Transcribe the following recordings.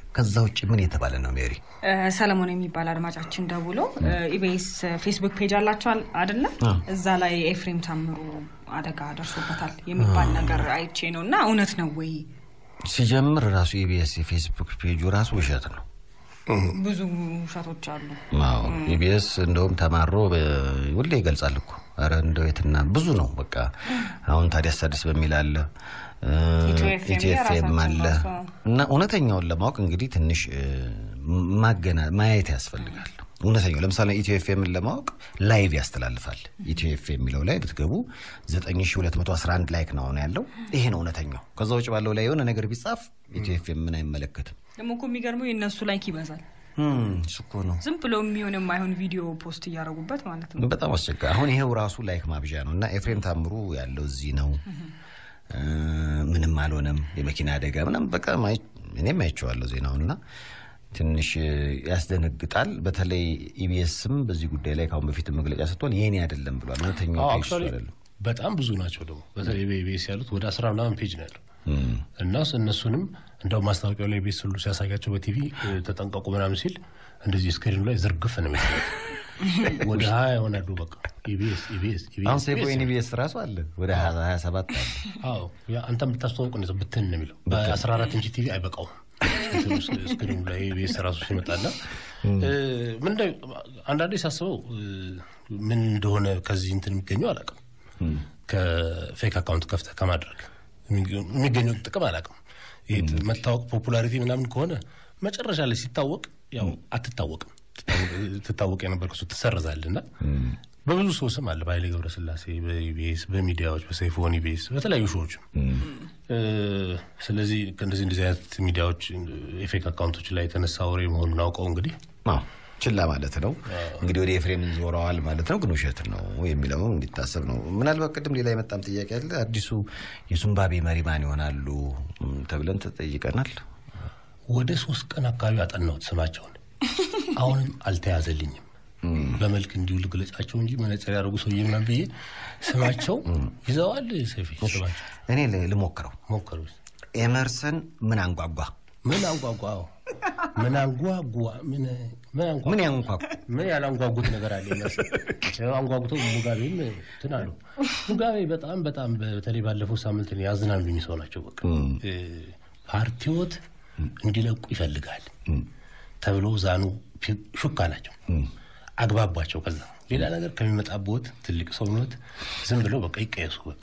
ከዛ ውጭ ምን የተባለ ነው ሜሪ? ሰለሞን የሚባል አድማጫችን ደውሎ ኢቢኤስ ፌስቡክ ፔጅ አላቸው አደለ? እዛ ላይ ኤፍሬም ታምሩ አደጋ ደርሶበታል የሚባል ነገር አይቼ ነው እና እውነት ነው ወይ? ሲጀምር ራሱ ኢቢኤስ የፌስቡክ ፔጁ ራሱ ውሸት ነው። ብዙ ውሸቶች አሉ። አዎ ኢቢኤስ እንደውም ተማሮ ሁሌ ይገልጻል እኮ ኧረ እንደው የትና ብዙ ነው በቃ አሁን ታዲያስ አዲስ በሚል አለ ኢትዮኤፍኤም አለ እና እውነተኛውን ለማወቅ እንግዲህ ትንሽ ማገና ማየት ያስፈልጋል። እውነተኛው ለምሳሌ ኢትዮ ኤፍኤምን ለማወቅ ላይቭ ያስተላልፋል። ኢትዮ ኤፍኤም የሚለው ላይ ብትገቡ 9211 ላይክ ነው ያለው። ይሄ ነው እውነተኛው። ከዛ ውጭ ባለው ላይ የሆነ ነገር ቢጻፍ ኢትዮ ኤፍኤም ምን አይመለከትም። ደግሞ እኮ የሚገርመው የእነሱ ላይክ ይበዛል። እሱ እኮ ነው ዝም ብሎ የሚሆን የማይሆን ቪዲዮ ፖስት እያደረጉበት ማለት ነው። በጣም አስቸጋሪ። አሁን ይሄው ራሱ ላይክ ማብዣ ነው እና ኤፍሬም ታምሩ ያለው እዚህ ነው። ምንም አልሆነም፣ የመኪና አደጋ ምናምን በቃ እኔም አይቼዋለሁ ዜናውን እና ትንሽ ያስደነግጣል። በተለይ ኢቢኤስም በዚህ ጉዳይ ላይ ከአሁን በፊት መግለጫ ሰጥቷል። የኔ አይደለም ብሏል። እውነተኛው ፔጅ አይደለም። በጣም ብዙ ናቸው ደግሞ በተለይ በኢቢኤስ ያሉት ወደ አስራ ምናምን ፔጅ ነው ያለው እና እነሱንም እንደው ማስታወቂያው ላይ ቤት ሁሉ ሲያሳያቸው በቲቪ ተጠንቀቁ ምናምን ሲል እንደዚህ ስክሪኑ ላይ ዝርግፍ ነው የሚታዩት። ወደ ሀያ ይሆናሉ። በቃ ኢቢኤስ ኢቢኤስ አሁን ሴፎይን ኢቢኤስ ራሱ አለ ወደ ሀያ ሰባት አለ። አዎ አንተ የምታስተዋውቅ ነው ብትን ነው የሚለው በአስራ አራት ኢንች ቲቪ አይበቃውም። ስክሪኑ ላይ ኢቢኤስ ራሱ ሲመጣና ምን አንዳንዴ ሳስበው ምን እንደሆነ ከዚህ እንትን የሚገኘው አላውቅም። ከፌክ አካውንት ከፍተህ ከማድረግ የሚገኘው ጥቅም አላውቅም። ይሄ መታወቅ ፖፑላሪቲ ምናምን ከሆነ መጨረሻ ላይ ሲታወቅ ያው አትታወቅም። ትታወቅ የነበርከው ሰው ትሰርዛለህ እና በብዙ ሰው ስም አለ። በኃይሌ ገብረስላሴ በኢቢኤስ በሚዲያዎች በሰይፎን ኢቢኤስ በተለያዩ ሾዎችም። ስለዚህ እንደዚህ እንደዚህ አይነት ሚዲያዎች የፌክ አካውንቶች ላይ የተነሳ ወሬ መሆኑን አውቀው እንግዲህ ችላ ማለት ነው እንግዲህ ወደ ኤፍሬም ዞረዋል ማለት ነው። ግን ውሸት ነው የሚለው እንዲታሰብ ነው። ምናልባት ቅድም ሌላ የመጣም ጥያቄ አለ። አዲሱ የሱምባቤ መሪ ማን ይሆናሉ ተብለን ተጠይቀናል። ወደ ሶስት ቀን አካባቢ አጠናሁት ስማቸውን፣ አሁንም አልተያዘልኝም። በመልክ እንዲሁ ልግለጻቸው እንጂ መነጽር ያደርጉ ሰውዬ ምናምን ብዬ ስማቸው ይዘዋል። ሰፊ ስማቸው እኔ ልሞክረው ሞከሩ። ኤመርሰን ምን አንጓጓ ምን አንጓጓ ምን አንጓጓ ምን ምን ያንጓጉ ምን ያላንጓጉት ነገር አለ? አንጓጉተው ሙጋቤም እንትን አሉ። ሙጋቤ በጣም በጣም በተለይ ባለፈው ሳምንት ያዝናሉኝ ሰው ናቸው። በቃ ፓርቲዎት እንዲለቁ ይፈልጋል ተብሎ ዛኑ ሹካ ናቸው። አግባቧቸው። ከዛ ሌላ ነገር ከሚመጣበት ትልቅ ሰው ኖት ዝም ብለው በቃ ይቀየሱ። በቃ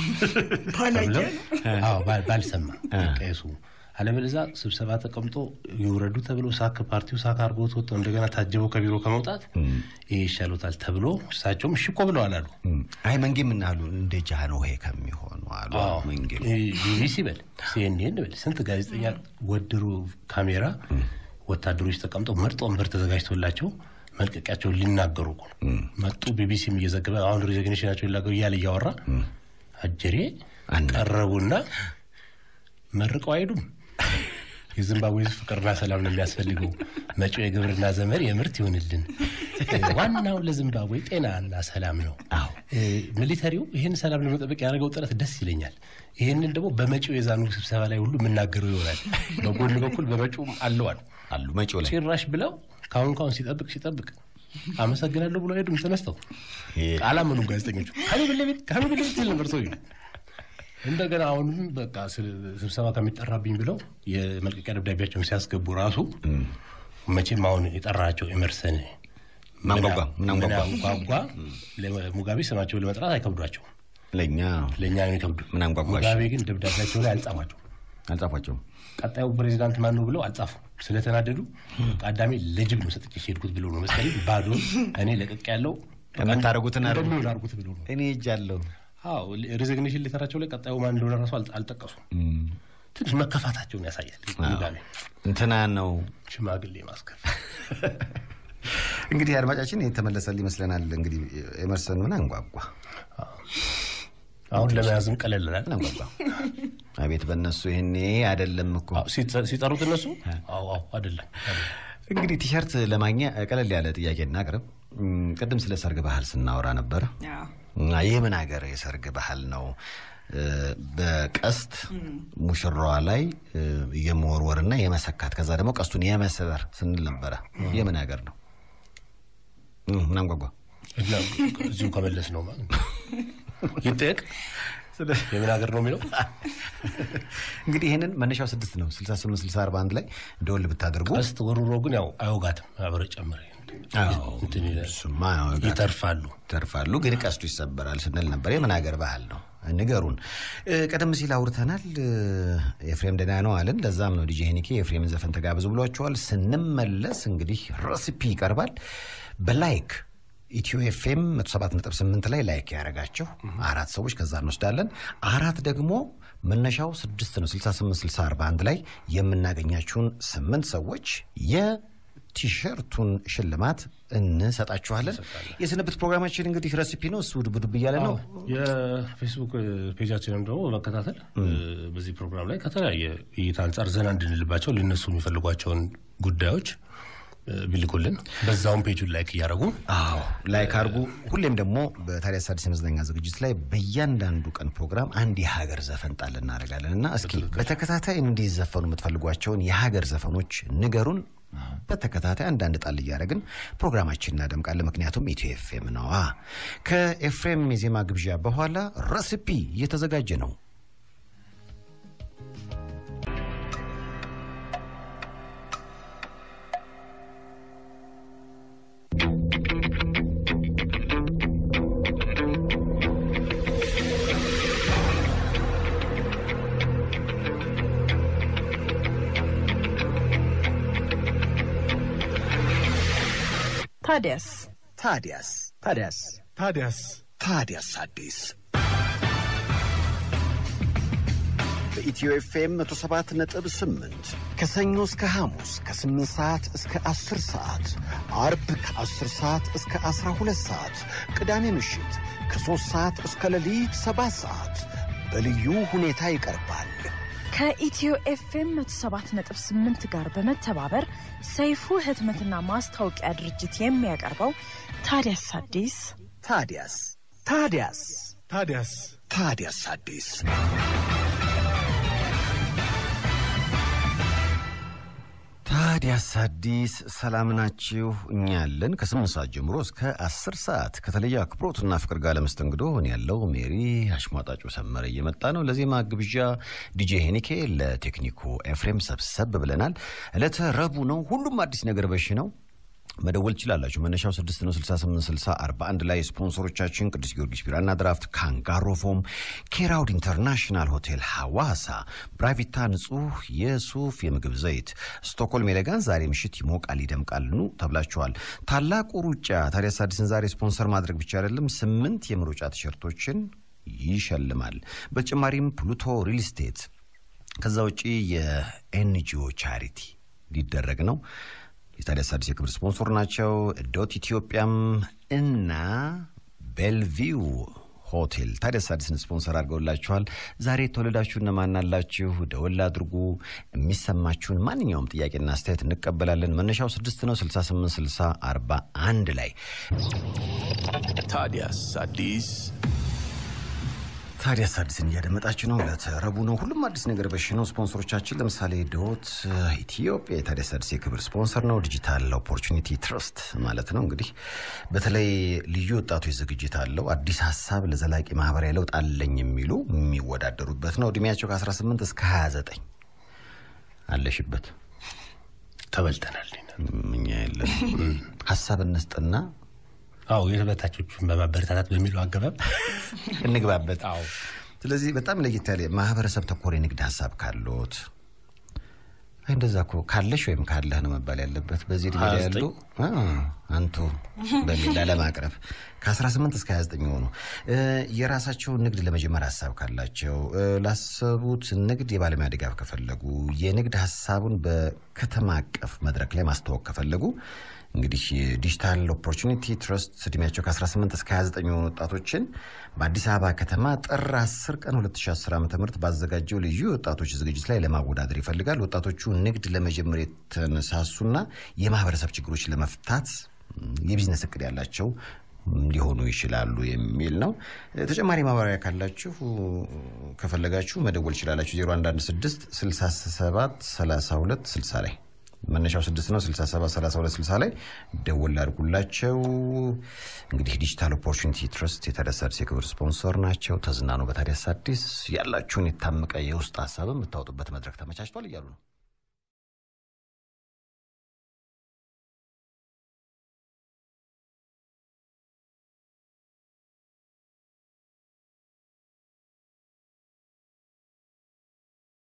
ባልሰማ ይቀየሱ አለበለዚያ ስብሰባ ተቀምጦ ይውረዱ ተብሎ ሳክ ፓርቲው ሳክ አድርጎት ወጥተው እንደገና ታጀበው ከቢሮ ከመውጣት ይሄ ይሻሉታል ተብሎ እሳቸውም እሺ እኮ ብለዋል አሉ። አይ መንጌ ምናሉ እንደ ጃንሆይ ከሚሆኑ አሉ። መንጌ ቢቢሲ በል ሲኤንኤን በል ስንት ጋዜጠኛ ወድሮ ካሜራ ወታደሮች ተቀምጠው ምርጥ ወንበር ተዘጋጅቶላቸው መልቀቂያቸውን ሊናገሩ እኮ ነው መጡ። ቢቢሲም እየዘገበ አሁን ሪዘግኔሽናቸው ሊናገሩ እያለ እያወራ አጀሬ ቀረቡና መርቀው አይሄዱም። የዚምባብዌ ፍቅርና ሰላም ነው የሚያስፈልገው። መጪው የግብርና ዘመን የምርት ይሆንልን። ዋናው ለዚምባብዌ ጤናና ሰላም ነው። ሚሊተሪው ይህን ሰላም ለመጠበቅ ያደረገው ጥረት ደስ ይለኛል። ይህንን ደግሞ በመጪው የዛኑ ስብሰባ ላይ ሁሉ የምናገረው ይሆናል። በጎን በኩል በመጪውም አለዋል አሉ መጪው ላይ ጭራሽ ብለው ካሁን ካሁን ሲጠብቅ ሲጠብቅ አመሰግናለሁ ብሎ ሄዱም ተነስተው አላመኑም ጋዜጠኞቹ። ከቤት ከቤት ሲል ነበር ሰው እንደገና አሁንም በቃ ስብሰባ ከሚጠራብኝ ብለው የመልቀቂያ ደብዳቤያቸውን ሲያስገቡ ራሱ መቼም አሁን የጠራቸው ኤመርሰን ምናንጓጓ ምናንጓጓ ሙጋቤ ስማቸውን ለመጥራት አይከብዷቸው ለእኛ ለእኛ ነው የሚከብዱ። ምናንጓጓ ሙጋቤ ግን ደብዳቤያቸው ላይ አልጻፏቸው አልጻፏቸውም። ቀጣዩ ፕሬዚዳንት ማን ነው ብለው አልጻፉ። ስለተናደዱ አዳሜ ለጅብ ነው ሰጥቼ ሄድኩት ብለው ነው መሰለኝ ባዶ እኔ ለቀቅ ያለው የምታደርጉትን እንደሚሆን አድርጉት ብለው ነው እኔ እጃለሁ አዎ ሬዚግኔሽን ሌተራቸው ላይ ቀጣዩ ማን እንደሆነ ራሱ አልጠቀሱም። ትንሽ መከፋታቸውን ያሳያል። ሙጋቤ እንትና ነው ሽማግሌ ማስከፍ። እንግዲህ አድማጫችን የተመለሰል ይመስለናል። እንግዲህ ኤመርሰን ምን አንጓጓ አሁን ለመያዝም ቀለልናል። አንጓጓ አቤት በእነሱ ይሄኔ አይደለም እኮ ሲጠሩት እነሱ አዎ አዎ አይደለም። እንግዲህ ቲሸርት ለማግኛ ቀለል ያለ ጥያቄ እናቅርብ። ቅድም ስለ ሰርግ ባህል ስናወራ ነበር። ይህ ምን ሀገር የሰርግ ባህል ነው? እ፣ በቀስት ሙሽራዋ ላይ እ፣ የመወርወርና የመሰካት ከዛ ደግሞ ቀስቱን የመስበር ስንል ነበረ። የምን ሀገር ነው? እ፣ ምናምን ጓጓ እና እዚሁ ከመለስ ነው ማለት ነው። ይጠየቅ የምን ሀገር ነው የሚለው እንግዲህ ይህንን መነሻው ስድስት ነው 68 60 41 ላይ ደወል ብታደርጉ ቀስት ወሩሮ ግን ያው አያወጋትም። አብረ ጨምረ እንትን ይላል። እሱማ ያወጋል። ይተርፋሉ። ተርፋሉ ግን ቀስቱ ይሰበራል ስንል ነበር። የምን ሀገር ባህል ነው? ንገሩን። እ፣ ቀደም ሲል አውርተናል። እ፣ ኤፍሬም ደህና ነው አለን። ለዛም ነው ዲጄ ሄኒኬ የኤፍሬምን ዘፈን ተጋብዙ ብሏቸዋል። ስንመለስ እንግዲህ ረሲፒ ይቀርባል። በላይክ ኢትዮ ኤፍኤም 107.8 ላይ ላይክ ያደረጋቸው አራት ሰዎች ከዛ እንወስዳለን። አራት ደግሞ መነሻው ስድስት ነው 68 60 41 ላይ የምናገኛችሁን ስምንት ሰዎች የቲሸርቱን ሽልማት እንሰጣችኋለን። የስንብት ፕሮግራማችን እንግዲህ ረሲፒ ነው። እሱ ዱብ ዱብ እያለ ነው። የፌስቡክ ፔጃችንም ደግሞ በመከታተል በዚህ ፕሮግራም ላይ ከተለያየ እይታ አንጻር ዘና እንድንልባቸው ሊነሱ የሚፈልጓቸውን ጉዳዮች እ፣ ቢልኩልን በዛውም ፔጁን ላይክ እያደረጉ አዎ ላይክ አድርጉ። ሁሌም ደግሞ በታዲያስ አዲስ የመዝናኛ ዝግጅት ላይ በእያንዳንዱ ቀን ፕሮግራም አንድ የሀገር ዘፈን ጣል እናደርጋለን እና እስኪ በተከታታይ እንዲዘፈኑ የምትፈልጓቸውን የሀገር ዘፈኖች ንገሩን። በተከታታይ አንዳንድ ጣል እያደረግን ፕሮግራማችን እናደምቃለን። ምክንያቱም ኢትዮ ኤፍኤም ነዋ። ከኤፍሬም የዜማ ግብዣ በኋላ ረሲፒ እየተዘጋጀ ነው። ታዲያስ ታዲያስ ታዲያስ ታዲያስ ታዲያስ አዲስ በኢትዮ ኤፍኤም 107 ነጥብ 8 ከሰኞ እስከ ሐሙስ ከ8 ሰዓት እስከ 10 ሰዓት አርብ ከ10 ሰዓት እስከ 12 ሰዓት ቅዳሜ ምሽት ከ3 ሰዓት እስከ ሌሊት 7 ሰዓት በልዩ ሁኔታ ይቀርባል። ከኢትዮ ኤፍኤም 107.8 ጋር በመተባበር ሰይፉ ህትመትና ማስታወቂያ ድርጅት የሚያቀርበው ታዲያስ አዲስ ታዲያስ ታዲያስ ታዲያስ ታዲያስ አዲስ ታዲያስ አዲስ ሰላም ናችሁ? እኛ ያለን ከስምንት ሰዓት ጀምሮ እስከ አስር ሰዓት ከተለየ አክብሮትና ፍቅር ጋር ለመስተንግዶ እኔ ያለው ሜሪ አሽሟጣጩ ሰመረ እየመጣ ነው። ለዜማ ግብዣ ዲጄ ሄኒኬ፣ ለቴክኒኩ ኤፍሬም ሰብሰብ ብለናል። ዕለተ ረቡዕ ነው። ሁሉም አዲስ ነገር በሽ ነው። መደወል ትችላላችሁ። መነሻው 6 ነው 68 60 41 ላይ ስፖንሰሮቻችን ቅዱስ ጊዮርጊስ ቢራና ድራፍት፣ ካንጋሮ ፎም፣ ኬራውድ ኢንተርናሽናል ሆቴል ሐዋሳ፣ ብራቪታ ንጹህ የሱፍ የምግብ ዘይት፣ ስቶክሆልም ኤሌጋንስ ዛሬ ምሽት ይሞቃል ይደምቃል ኑ ተብላችኋል። ታላቁ ሩጫ ታዲያስ አዲስን ዛሬ ስፖንሰር ማድረግ ብቻ አይደለም፣ ስምንት የምሩጫ ቲሸርቶችን ይሸልማል። በተጨማሪም ፕሉቶ ሪል ስቴት ከዛ ውጪ የኤንጂኦ ቻሪቲ ሊደረግ ነው። የታዲያስ አዲስ የክብር ስፖንሰር ናቸው። ዶት ኢትዮጵያም እና ቤልቪው ሆቴል ታዲያስ አዲስን ስፖንሰር አድርገውላችኋል። ዛሬ የተወለዳችሁ እነማን አላችሁ? ደወል አድርጉ። የሚሰማችሁን ማንኛውም ጥያቄና አስተያየት እንቀበላለን። መነሻው ስድስት ነው 68 60 41 ላይ ታዲያስ አዲስ ታዲያስ አዲስን እያደመጣችሁ ነው። ለተረቡ ነው። ሁሉም አዲስ ነገር በሽ ነው። ስፖንሰሮቻችን ለምሳሌ ዶት ኢትዮጵያ የታዲያስ አዲስ የክብር ስፖንሰር ነው። ዲጂታል ኦፖርቹኒቲ ትረስት ማለት ነው። እንግዲህ በተለይ ልዩ ወጣቶች ዝግጅት አለው። አዲስ ሀሳብ ለዘላቂ ማህበራዊ ለውጥ አለኝ የሚሉ የሚወዳደሩበት ነው። እድሜያቸው ከ18 እስከ 29 አለሽበት። ተበልተናል። እኛ የለን ሀሳብ እንስጥና አዎ የተበታቾቹን በማበረታታት በሚለው አገባብ እንግባበት። አዎ ስለዚህ በጣም ለየት ያለ ማህበረሰብ ተኮር የንግድ ሀሳብ ካሎት አይ እንደዛ እኮ ካለሽ ወይም ካለህ ነው መባል ያለበት። በዚህ እድሜ ላይ ያሉ አ፣ አንቱ በሚል ለማቅረብ ከ18 እስከ 29 የሆኑ እ፣ የራሳቸውን ንግድ ለመጀመር ሀሳብ ካላቸው እ፣ ላሰቡት ንግድ የባለሙያ ድጋፍ ከፈለጉ የንግድ ሀሳቡን በከተማ አቀፍ መድረክ ላይ ማስተዋወቅ ከፈለጉ እንግዲህ ዲጂታል ኦፖርቹኒቲ ትረስት እድሜያቸው ከ18 እስከ 29 የሆኑ ወጣቶችን በአዲስ አበባ ከተማ ጥር 10 ቀን 2010 ዓ ም ባዘጋጀው ልዩ የወጣቶች ዝግጅት ላይ ለማወዳደር ይፈልጋል። ወጣቶቹ ንግድ ለመጀመር የተነሳሱና የማህበረሰብ ችግሮች ለመፍታት የቢዝነስ እቅድ ያላቸው ሊሆኑ ይችላሉ የሚል ነው። ተጨማሪ ማብራሪያ ካላችሁ ከፈለጋችሁ መደወል ይችላላችሁ 0116 67 32 60 ላይ መነሻው ስድስት ነው 67 32 60 ላይ ደወል አድርጉላቸው። እንግዲህ ዲጂታል ኦፖርቹኒቲ ትረስት የታዲያስ አዲስ የክብር ስፖንሰር ናቸው። ተዝናኑ በታዲያስ አዲስ ያላችሁን የታመቀ የውስጥ ሀሳብ የምታወጡበት መድረክ ተመቻችቷል እያሉ ነው።